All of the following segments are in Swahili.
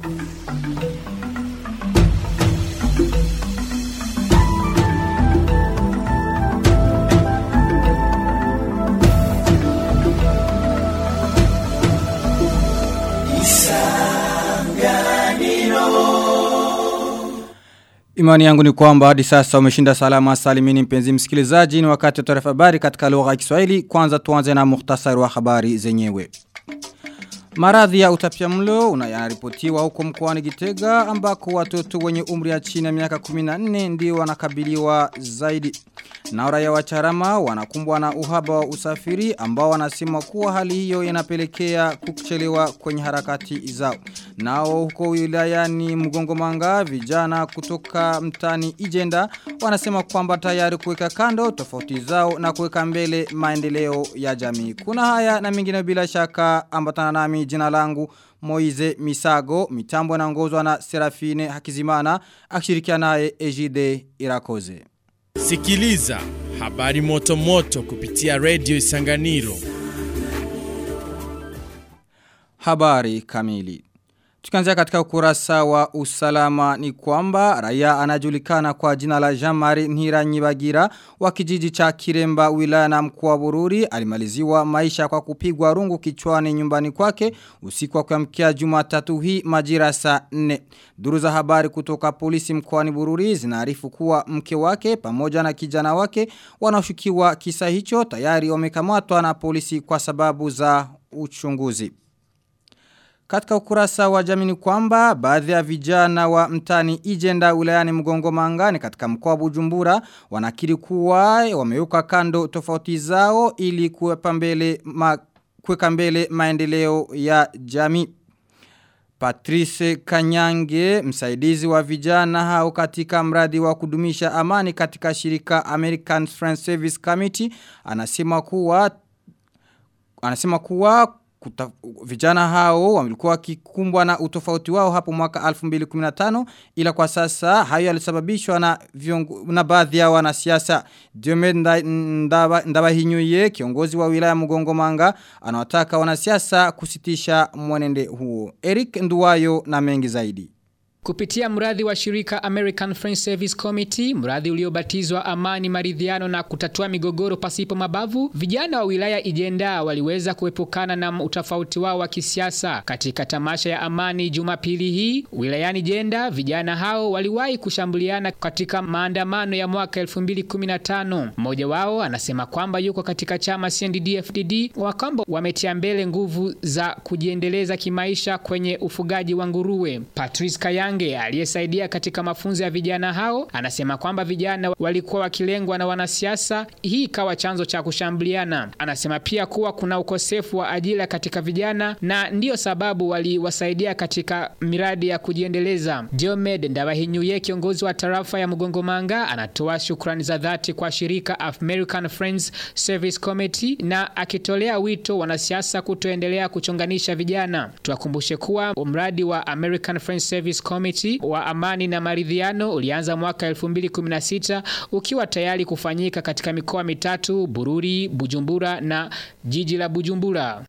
Imani yangu ni kwamba hadi sasa umeshinda salama salimini mpenzi msikilizaji ni wakati wa taarifa habari katika lugha ya Kiswahili kwanza tuanze na muhtasari wa habari zenyewe. Maradhi ya utapiamlo unayaripotiwa huko mkoani Gitega ambako watoto wenye umri ya chini ya miaka 14 ndio wanakabiliwa zaidi. Na raia wa Charama wanakumbwa na uhaba wa usafiri ambao wanasema kuwa hali hiyo inapelekea kuchelewa kwenye harakati zao. Nao huko wilayani Mgongomanga vijana kutoka mtani Ijenda wanasema kwamba tayari kuweka kando tofauti zao na kuweka mbele maendeleo ya jamii. Kuna haya na mengine bila shaka ambatana nami jina langu Moize Misago mitambo inaongozwa na Serafine Hakizimana akishirikiana naye Ejide Irakoze. Sikiliza habari moto moto kupitia Radio Isanganiro. Habari kamili. Tukianzia katika ukurasa wa usalama ni kwamba raia anajulikana kwa jina la Jamari Nhira Nyibagira wa kijiji cha Kiremba wilaya na mkoa Bururi alimaliziwa maisha kwa kupigwa rungu kichwani nyumbani kwake usiku wa kuamkia Jumatatu hii majira saa 4. Duru za habari kutoka polisi mkoani Bururi zinaarifu kuwa mke wake pamoja na kijana wake wanaoshukiwa kisa hicho tayari wamekamatwa na polisi kwa sababu za uchunguzi. Katika ukurasa wa jamini kwamba baadhi ya vijana wa mtani Ijenda wilayani Mgongo Mangani katika mkoa Bujumbura wanakiri kuwa wameuka kando tofauti zao ili kuweka mbele ma, kuweka mbele maendeleo ya jamii. Patrice Kanyange, msaidizi wa vijana hao katika mradi wa kudumisha amani katika shirika American Friends Service Committee, anasema kuwa anasema kuwa Kuta, vijana hao walikuwa kikumbwa na utofauti wao hapo mwaka 2015 ila kwa sasa hayo yalisababishwa na viongo, na baadhi ya wanasiasa Diomed Ndaba, Ndaba Hinyuye kiongozi wa wilaya Mugongo Manga anawataka wanasiasa kusitisha mwenende huo Eric Nduwayo na mengi zaidi Kupitia mradi wa shirika American Friends Service Committee, mradi uliobatizwa amani maridhiano na kutatua migogoro pasipo mabavu, vijana wa wilaya Ijenda waliweza kuepukana na utofauti wao wa kisiasa. Katika tamasha ya amani Jumapili hii, wilayani Jenda, vijana hao waliwahi kushambuliana katika maandamano ya mwaka 2015. Mmoja wao anasema kwamba yuko katika chama CNDD-FDD wa kwamba wametia mbele nguvu za kujiendeleza kimaisha kwenye ufugaji wa nguruwe. Patrice Kaya Kange aliyesaidia katika mafunzo ya vijana hao anasema kwamba vijana walikuwa wakilengwa na wanasiasa, hii ikawa chanzo cha kushambuliana. Anasema pia kuwa kuna ukosefu wa ajira katika vijana na ndiyo sababu waliwasaidia katika miradi ya kujiendeleza. Diomed Ndabahinyuye, kiongozi wa tarafa ya Mgongo Manga, anatoa shukrani za dhati kwa shirika American Friends Service Committee na akitolea wito wanasiasa kutoendelea kuchonganisha vijana. Tuwakumbushe kuwa mradi wa American Friends Service Committee wa amani na maridhiano ulianza mwaka 2016 ukiwa tayari kufanyika katika mikoa mitatu Bururi, Bujumbura na jiji la Bujumbura.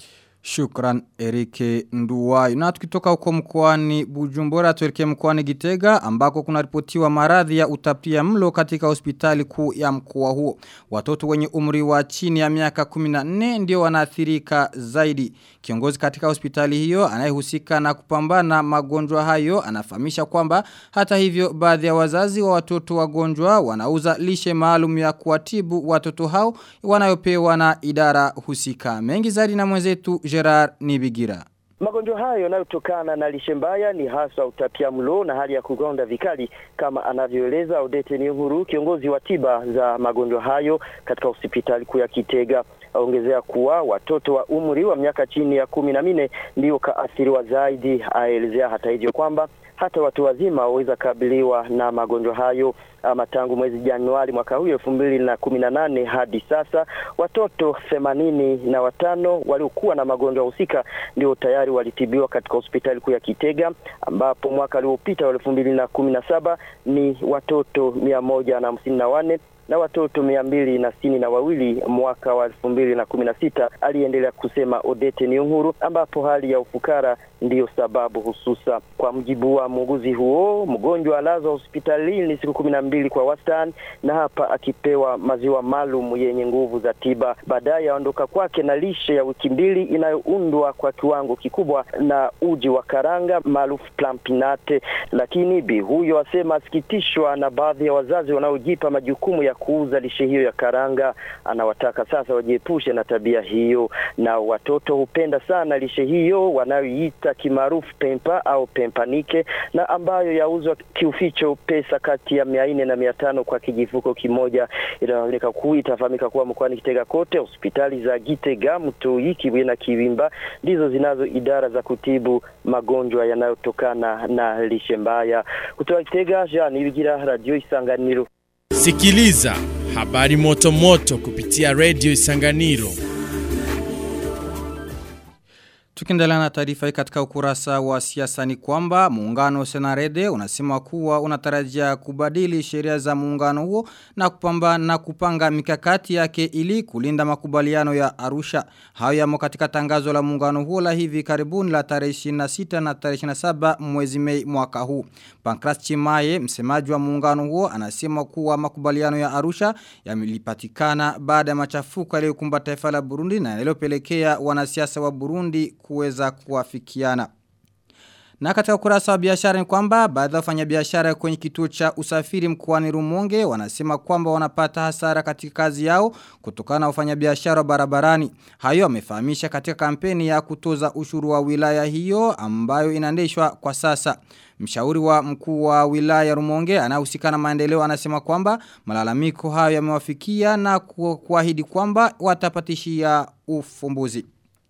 Shukran Erike Nduwayo. Na tukitoka huko mkoani Bujumbura tuelekee mkoani Gitega ambako kuna ripotiwa maradhi ya utapia mlo katika hospitali kuu ya mkoa huo. Watoto wenye umri wa chini ya miaka 14 ndio wanaathirika zaidi. Kiongozi katika hospitali hiyo anayehusika na kupambana magonjwa hayo anafahamisha kwamba hata hivyo baadhi ya wazazi wa watoto wagonjwa wanauza lishe maalum ya kuwatibu watoto hao wanayopewa na idara husika. Mengi zaidi na mwenzetu Gerard Nibigira. Magonjwa hayo yanayotokana na lishe mbaya ni hasa utapiamlo na hali ya kugonda vikali, kama anavyoeleza Odete Niyonkuru, kiongozi wa tiba za magonjwa hayo katika hospitali kuu ya Kitega. Aongezea kuwa watoto wa umri wa miaka chini ya kumi na nne ndio kaathiriwa zaidi. Aelezea hata hivyo kwamba hata watu wazima waweza kabiliwa na magonjwa hayo. Ama tangu mwezi Januari mwaka huu elfu mbili na kumi na nane hadi sasa watoto themanini na watano waliokuwa na magonjwa husika ndio tayari walitibiwa katika hospitali kuu ya Kitega, ambapo mwaka uliopita wa elfu mbili na kumi na saba ni watoto mia moja na hamsini na wanne na watoto mia mbili na sitini na wawili mwaka wa elfu mbili na kumi na sita aliendelea kusema Odete Niyonkuru, ambapo hali ya ufukara ndiyo sababu hususa. Kwa mjibu wa muuguzi huo, mgonjwa alazwa hospitalini siku kumi na mbili kwa wastani, na hapa akipewa maziwa maalum yenye nguvu za tiba. Baadaye aondoka kwake na lishe ya wiki mbili inayoundwa kwa kiwango kikubwa na uji wa karanga maarufu plampinate. Lakini bi huyo asema asikitishwa na baadhi ya wazazi wanaojipa majukumu ya kuuza lishe hiyo ya karanga. Anawataka sasa wajiepushe na tabia hiyo, na watoto hupenda sana lishe hiyo wanayoiita kimaarufu pempa au pempanike, na ambayo yauzwa kiuficho pesa kati ya mia nne na mia tano kwa kijifuko kimoja. Inaoneka kuu itafahamika kuwa mkoani Kitega kote hospitali za Gitega, Mtoi, Kibuye na Kiwimba ndizo zinazo idara za kutibu magonjwa yanayotokana na lishe mbaya. Kutoka Kitega, Jean Ibigira, Radio Isanganiro. Sikiliza habari moto moto kupitia Radio Isanganiro. Tukiendelea na taarifa hii katika ukurasa wa siasa ni kwamba muungano Senarede unasema kuwa unatarajia kubadili sheria za muungano huo na kupamba na kupanga mikakati yake ili kulinda makubaliano ya Arusha. Hayo yamo katika tangazo la muungano huo la hivi karibuni la tarehe 26 na tarehe 27 mwezi Mei mwaka huu. Pankras Chimaye, msemaji wa muungano huo, anasema kuwa makubaliano ya Arusha yamelipatikana baada ya machafuko yaliyokumba taifa la Burundi na yaliyopelekea wanasiasa wa Burundi kuweza kuwafikiana. Na katika ukurasa wa biashara ni kwamba baadhi ya wafanyabiashara kwenye kituo cha usafiri mkoani Rumonge wanasema kwamba wanapata hasara katika kazi yao kutokana na wafanyabiashara barabarani. Hayo amefahamisha katika kampeni ya kutoza ushuru wa wilaya hiyo ambayo inaendeshwa kwa sasa. Mshauri wa mkuu wa wilaya Rumonge anahusika na maendeleo anasema kwamba malalamiko hayo yamewafikia na kuahidi kwamba watapatishia ufumbuzi.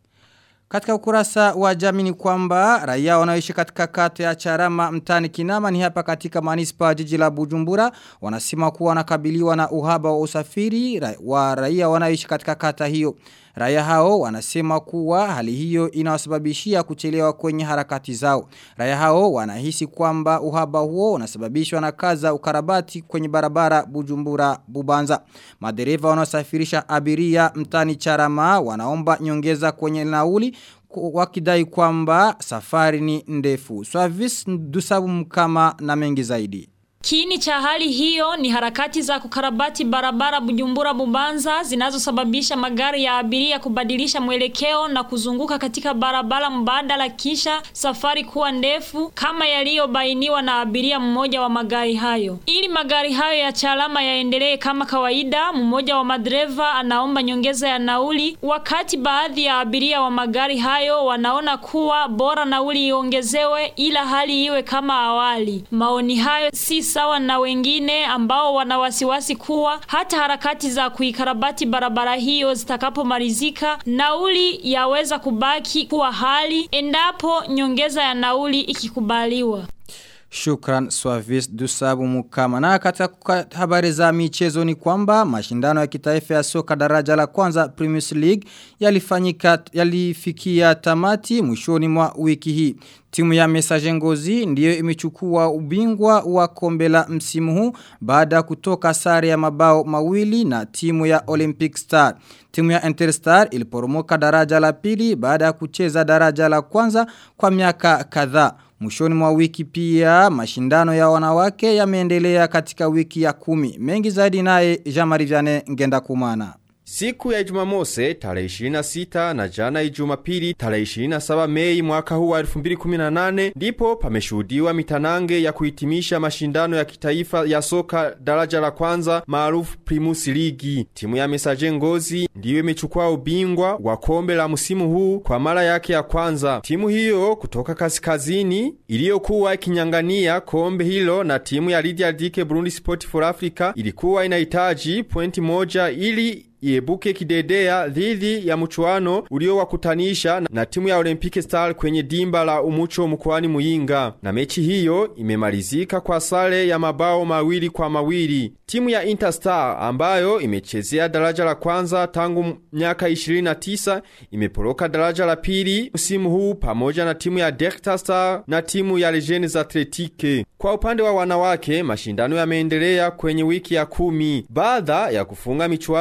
Katika ukurasa wa jamii ni kwamba raia wanaoishi katika kata ya Charama mtani Kinama ni hapa katika manispa jiji la Bujumbura wanasema kuwa wanakabiliwa na uhaba wa usafiri wa raia wanaoishi katika kata hiyo. Raia hao wanasema kuwa hali hiyo inawasababishia kuchelewa kwenye harakati zao. Raia hao wanahisi kwamba uhaba huo unasababishwa na kaza ukarabati kwenye barabara Bujumbura Bubanza. Madereva wanaosafirisha abiria mtani Charama wanaomba nyongeza kwenye nauli wakidai kwamba safari ni ndefu. Swavis dusabu mkama na mengi zaidi. Kiini cha hali hiyo ni harakati za kukarabati barabara Bujumbura Bubanza zinazosababisha magari ya abiria kubadilisha mwelekeo na kuzunguka katika barabara mbadala kisha safari kuwa ndefu kama yaliyobainiwa na abiria mmoja wa magari hayo. Ili magari hayo ya chalama yaendelee kama kawaida, mmoja wa madereva anaomba nyongeza ya nauli, wakati baadhi ya abiria wa magari hayo wanaona kuwa bora nauli iongezewe ila hali iwe kama awali. Maoni hayo si sawa na wengine ambao wana wasiwasi kuwa hata harakati za kuikarabati barabara hiyo zitakapomalizika nauli yaweza kubaki kuwa hali endapo nyongeza ya nauli ikikubaliwa. Shukran Swavis Dusabu Mukama. Na katika habari za michezo ni kwamba mashindano ya kitaifa ya soka daraja la kwanza Premier League yalifanyika yalifikia tamati mwishoni mwa wiki hii. Timu ya Messager Ngozi ndiyo imechukua ubingwa wa kombe la msimu huu baada kutoka sare ya mabao mawili na timu ya Olympic Star. Timu ya Interstar iliporomoka daraja la pili baada ya kucheza daraja la kwanza kwa miaka kadhaa. Mwishoni mwa wiki pia mashindano ya wanawake yameendelea katika wiki ya kumi. Mengi zaidi naye Jean-Marie Vianney Ngenda Kumana. Siku ya Jumamose tarehe 26 na jana Jumapili tarehe 27 Mei mwaka huu wa 2018 ndipo pameshuhudiwa mitanange ya kuhitimisha mashindano ya kitaifa ya soka daraja la kwanza maarufu Primus Ligi. Timu ya Messager Ngozi ndiyo imechukua ubingwa wa kombe la msimu huu kwa mara yake ya kwanza. Timu hiyo kutoka kaskazini iliyokuwa ikinyangania kombe hilo na timu ya Lydia Dike Burundi Sport for Africa ilikuwa inahitaji pointi moja ili iebuke kidedea dhidi ya mchuano uliowakutanisha na timu ya Olympic Star kwenye dimba la Umucho mkoani Muyinga. Na mechi hiyo imemalizika kwa sare ya mabao mawili kwa mawili. Timu ya Interstar ambayo imechezea daraja la kwanza tangu miaka 29 imeporoka daraja la pili msimu huu pamoja na timu ya Delta Star na timu ya Legends Athletique. Kwa upande wa wanawake, mashindano yameendelea kwenye wiki ya kumi. Baada ya kufunga michuano kadhaa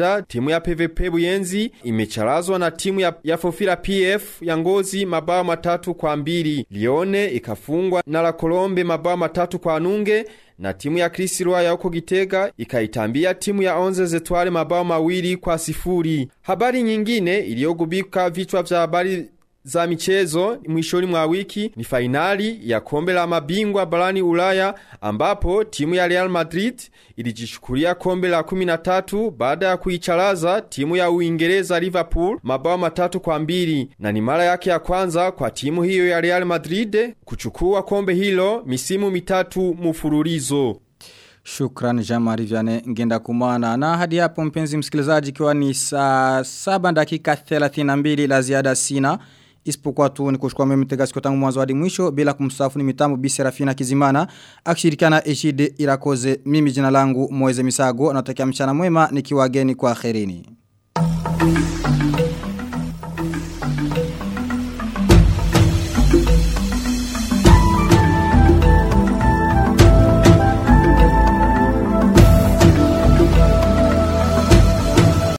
Rwanda timu ya PVP Buyenzi imecharazwa na timu ya, ya Fofira PF ya Ngozi mabao matatu kwa mbili. Lione ikafungwa na La Colombe mabao matatu kwa nunge na timu ya Chris ya huko Gitega ikaitambia timu ya Onze Zetwale mabao mawili kwa sifuri. Habari nyingine iliyogubika vichwa vya habari za michezo mwishoni mwa wiki ni fainali ya kombe la mabingwa barani Ulaya ambapo timu ya Real Madrid ilijichukulia kombe la 13 baada ya kuicharaza timu ya Uingereza Liverpool mabao matatu kwa mbili na ni mara yake ya kwanza kwa timu hiyo ya Real Madrid kuchukua kombe hilo misimu mitatu mfululizo. Shukran Jamari Vyane ngenda kumana. Na hadi hapo mpenzi msikilizaji kiwa ni saa 7 dakika 32 la ziada sina. Isipokuwa tu ni kushukua mimi mtega siku tangu mwanzo hadi mwisho bila kumsafu ni mitambo Bi Serafina Kizimana akishirikiana Eshide Irakoze mimi jina langu Moeze Misago natakia mchana mwema nikiwa geni kwa akhirini.